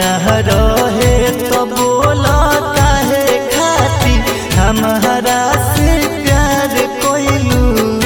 न रहे तो बोला काहे खाती हमारा से प्यार कोइलू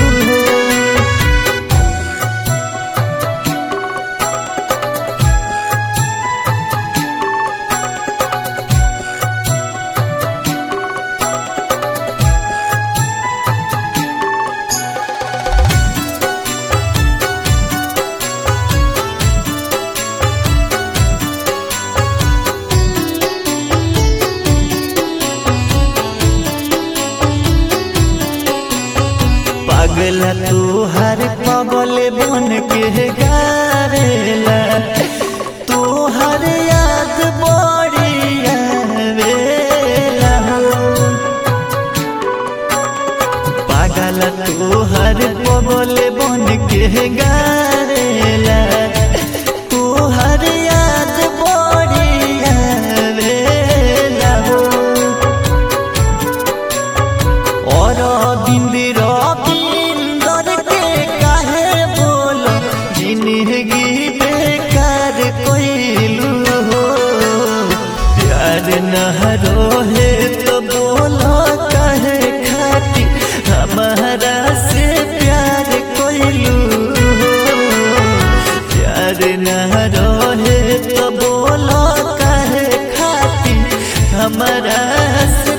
पागल तू हर पगल बन के गारेला तू हर याद बड़ी आवेला हो पागल तू हर पगल बन के गारेला तू हर याद बड़ी आवेला हो और बिंदिर बिंदर के काहे बोलो जिंदगी बेकार कोइलू हो प्यार न रोहे तो बोलो काहे खाती हमारा से प्यार कोइलू हो प्यार न रोहे तो बोलो काहे खाती हमारा से